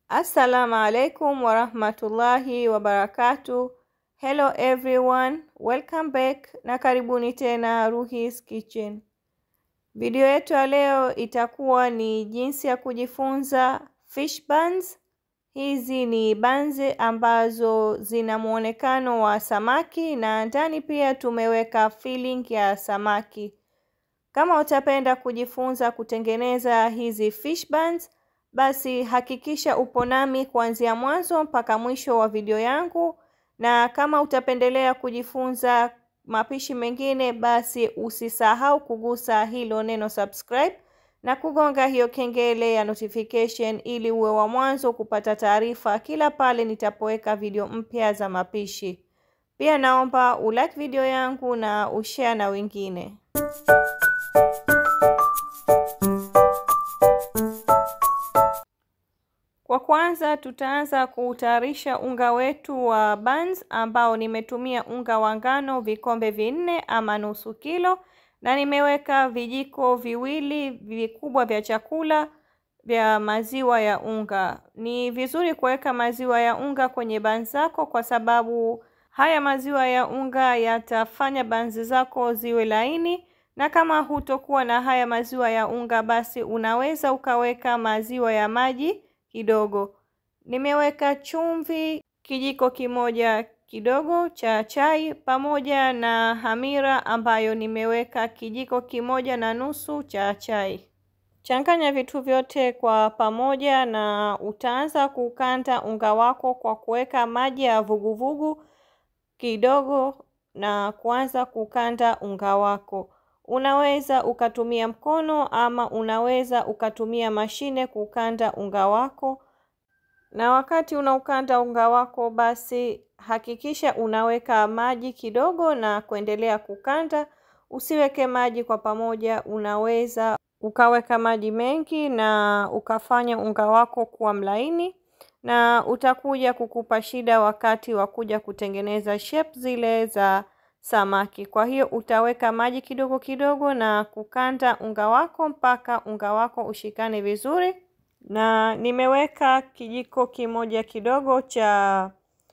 Assalamu alaikum warahmatullahi wabarakatuh. Hello everyone, welcome back na karibuni tena Ruhis Kitchen. Video yetu ya leo itakuwa ni jinsi ya kujifunza fish buns. Hizi ni buns ambazo zina muonekano wa samaki na ndani pia tumeweka filling ya samaki. Kama utapenda kujifunza kutengeneza hizi fish buns, basi hakikisha upo nami kuanzia mwanzo mpaka mwisho wa video yangu, na kama utapendelea kujifunza mapishi mengine, basi usisahau kugusa hilo neno subscribe na kugonga hiyo kengele ya notification ili uwe wa mwanzo kupata taarifa kila pale nitapoweka video mpya za mapishi. Pia naomba ulike video yangu na ushare na wengine. Kwa kwanza tutaanza kutayarisha unga wetu wa buns ambao nimetumia unga wa ngano vikombe vinne ama nusu kilo, na nimeweka vijiko viwili vikubwa vya chakula vya maziwa ya unga. Ni vizuri kuweka maziwa ya unga kwenye buns zako kwa sababu haya maziwa ya unga yatafanya buns zako ziwe laini, na kama hutokuwa na haya maziwa ya unga, basi unaweza ukaweka maziwa ya maji kidogo. Nimeweka chumvi kijiko kimoja kidogo cha chai pamoja na hamira ambayo nimeweka kijiko kimoja na nusu cha chai. Changanya vitu vyote kwa pamoja na utaanza kukanda unga wako kwa kuweka maji ya vuguvugu kidogo na kuanza kukanda unga wako. Unaweza ukatumia mkono ama unaweza ukatumia mashine kukanda unga wako. Na wakati unaukanda unga wako, basi hakikisha unaweka maji kidogo na kuendelea kukanda. Usiweke maji kwa pamoja, unaweza ukaweka maji mengi na ukafanya unga wako kuwa mlaini, na utakuja kukupa shida wakati wa kuja kutengeneza shape zile za samaki. Kwa hiyo utaweka maji kidogo kidogo na kukanda unga wako mpaka unga wako ushikane vizuri, na nimeweka kijiko kimoja kidogo cha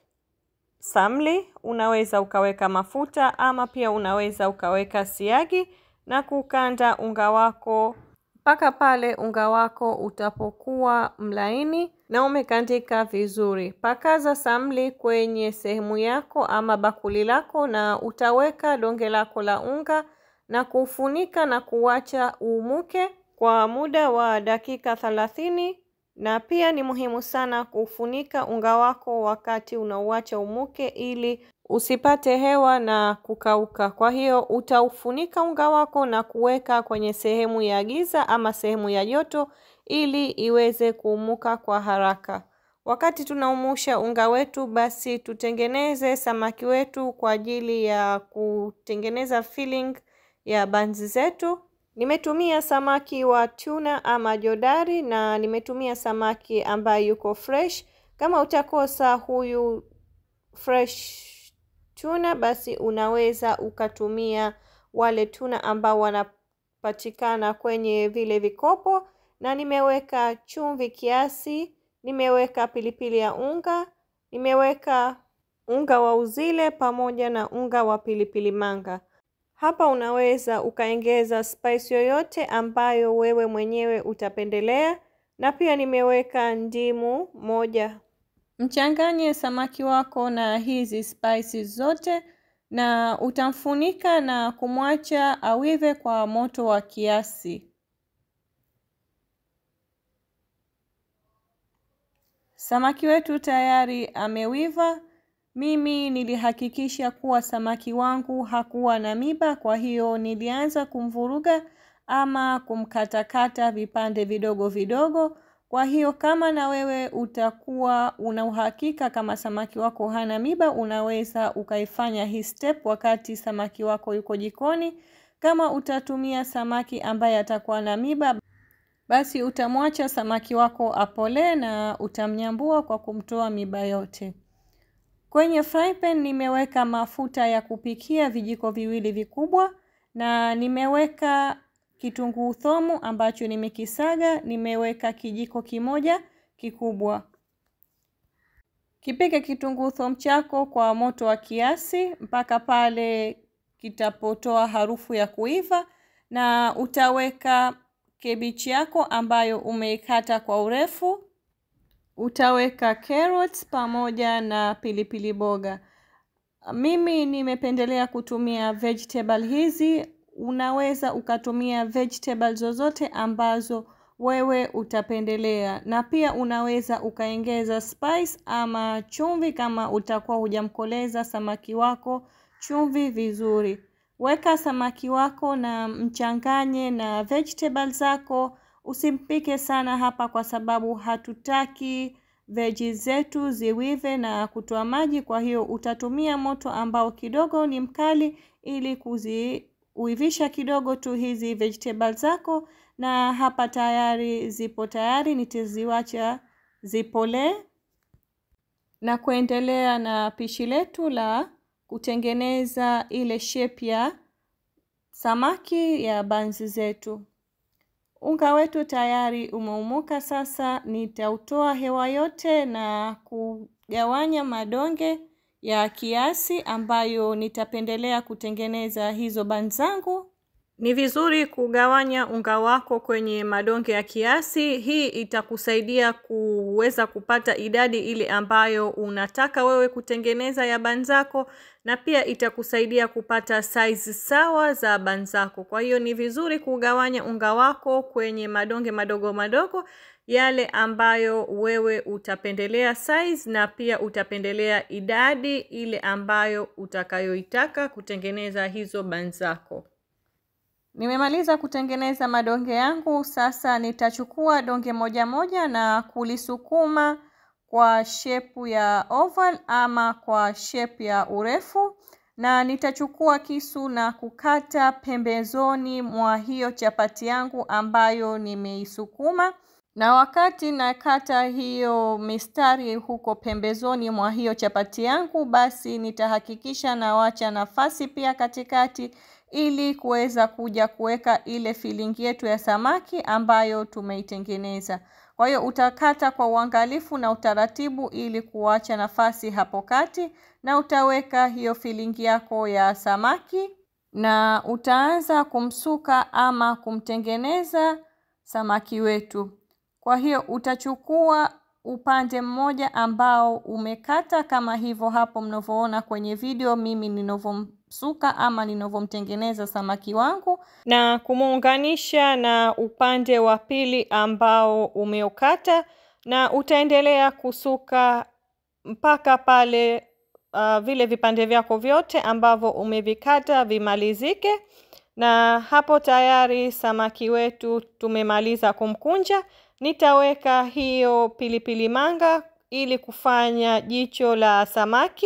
samli. Unaweza ukaweka mafuta ama pia unaweza ukaweka siagi na kukanda unga wako mpaka pale unga wako utapokuwa mlaini na umekandika vizuri. Pakaza samli kwenye sehemu yako ama bakuli lako, na utaweka donge lako la unga na kufunika na kuacha uumuke kwa muda wa dakika thelathini. Na pia ni muhimu sana kufunika unga wako wakati unauacha umuke ili usipate hewa na kukauka. Kwa hiyo utaufunika unga wako na kuweka kwenye sehemu ya giza ama sehemu ya joto ili iweze kuumuka kwa haraka. Wakati tunaumusha unga wetu, basi tutengeneze samaki wetu kwa ajili ya kutengeneza filling ya banzi zetu. Nimetumia samaki wa tuna ama jodari na nimetumia samaki ambaye yuko fresh. Kama utakosa huyu fresh tuna, basi unaweza ukatumia wale tuna ambao wanapatikana kwenye vile vikopo, na nimeweka chumvi kiasi, nimeweka pilipili ya unga, nimeweka unga wa uzile pamoja na unga wa pilipili manga. Hapa unaweza ukaongeza spice yoyote ambayo wewe mwenyewe utapendelea, na pia nimeweka ndimu moja. Mchanganye samaki wako na hizi spices zote na utamfunika na kumwacha awive kwa moto wa kiasi. Samaki wetu tayari amewiva. Mimi nilihakikisha kuwa samaki wangu hakuwa na miba, kwa hiyo nilianza kumvuruga ama kumkatakata vipande vidogo vidogo. Kwa hiyo kama na wewe utakuwa una uhakika kama samaki wako hana miba, unaweza ukaifanya hii step wakati samaki wako yuko jikoni. Kama utatumia samaki ambaye atakuwa na miba, basi utamwacha samaki wako apolee na utamnyambua kwa kumtoa miba yote. Kwenye fry pan nimeweka mafuta ya kupikia vijiko viwili vikubwa, na nimeweka kitunguu thomu ambacho nimekisaga, nimeweka kijiko kimoja kikubwa. Kipike kitunguu thomu chako kwa moto wa kiasi mpaka pale kitapotoa harufu ya kuiva, na utaweka kebichi yako ambayo umeikata kwa urefu. Utaweka carrots pamoja na pilipili boga. Mimi nimependelea kutumia vegetable hizi. Unaweza ukatumia vegetable zozote ambazo wewe utapendelea, na pia unaweza ukaongeza spice ama chumvi kama utakuwa hujamkoleza samaki wako chumvi vizuri. Weka samaki wako na mchanganye na vegetable zako. Usimpike sana hapa kwa sababu hatutaki veggies zetu ziwive na kutoa maji, kwa hiyo utatumia moto ambao kidogo ni mkali ili kuziuivisha kidogo tu hizi vegetable zako, na hapa tayari zipo tayari, nitaziwacha zipolee na kuendelea na pishi letu la kutengeneza ile shape ya samaki ya banzi zetu. Unga wetu tayari umeumuka. Sasa nitautoa hewa yote na kugawanya madonge ya kiasi ambayo nitapendelea kutengeneza hizo banzi zangu. Ni vizuri kugawanya unga wako kwenye madonge ya kiasi. Hii itakusaidia kuweza kupata idadi ile ambayo unataka wewe kutengeneza ya banzi zako, na pia itakusaidia kupata size sawa za banzi zako. Kwa hiyo ni vizuri kugawanya unga wako kwenye madonge madogo madogo, yale ambayo wewe utapendelea size, na pia utapendelea idadi ile ambayo utakayoitaka kutengeneza hizo banzi zako. Nimemaliza kutengeneza madonge yangu. Sasa nitachukua donge moja moja na kulisukuma kwa shepu ya oval ama kwa shepu ya urefu, na nitachukua kisu na kukata pembezoni mwa hiyo chapati yangu ambayo nimeisukuma. Na wakati nakata hiyo mistari huko pembezoni mwa hiyo chapati yangu, basi nitahakikisha nawacha nafasi pia katikati ili kuweza kuja kuweka ile filling yetu ya samaki ambayo tumeitengeneza. Kwa hiyo utakata kwa uangalifu na utaratibu ili kuacha nafasi hapo kati, na utaweka hiyo filling yako ya samaki na utaanza kumsuka ama kumtengeneza samaki wetu. Kwa hiyo utachukua upande mmoja ambao umekata kama hivyo hapo mnavyoona kwenye video mimi ninavyomsuka ama ninavyomtengeneza samaki wangu, na kumuunganisha na upande wa pili ambao umeukata, na utaendelea kusuka mpaka pale uh, vile vipande vyako vyote ambavyo umevikata vimalizike. Na hapo tayari samaki wetu tumemaliza kumkunja. Nitaweka hiyo pilipili manga ili kufanya jicho la samaki,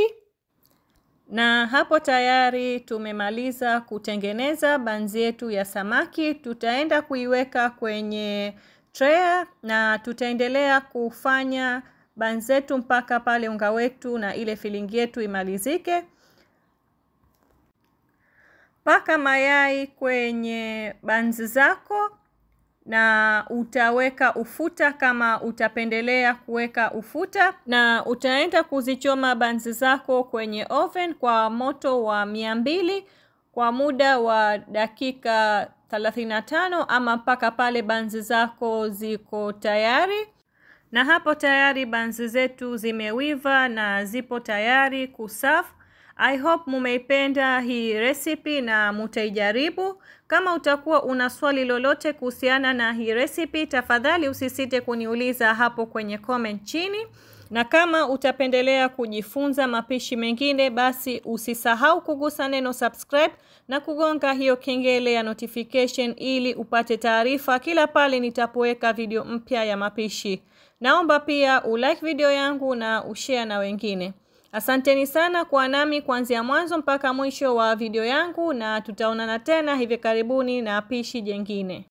na hapo tayari tumemaliza kutengeneza banzi yetu ya samaki. Tutaenda kuiweka kwenye tray na tutaendelea kufanya banzi zetu mpaka pale unga wetu na ile filling yetu imalizike. Paka mayai kwenye banzi zako na utaweka ufuta kama utapendelea kuweka ufuta, na utaenda kuzichoma banzi zako kwenye oven kwa moto wa mia mbili kwa muda wa dakika thelathini na tano ama mpaka pale banzi zako ziko tayari. Na hapo tayari banzi zetu zimewiva na zipo tayari kuserve. I hope mumeipenda hii recipe na mutaijaribu. Kama utakuwa una swali lolote kuhusiana na hii recipe, tafadhali usisite kuniuliza hapo kwenye comment chini, na kama utapendelea kujifunza mapishi mengine, basi usisahau kugusa neno subscribe na kugonga hiyo kengele ya notification ili upate taarifa kila pale nitapoweka video mpya ya mapishi. Naomba pia ulike video yangu na ushare na wengine. Asanteni sana kwa nami kuanzia mwanzo mpaka mwisho wa video yangu, na tutaonana tena hivi karibuni na pishi jengine.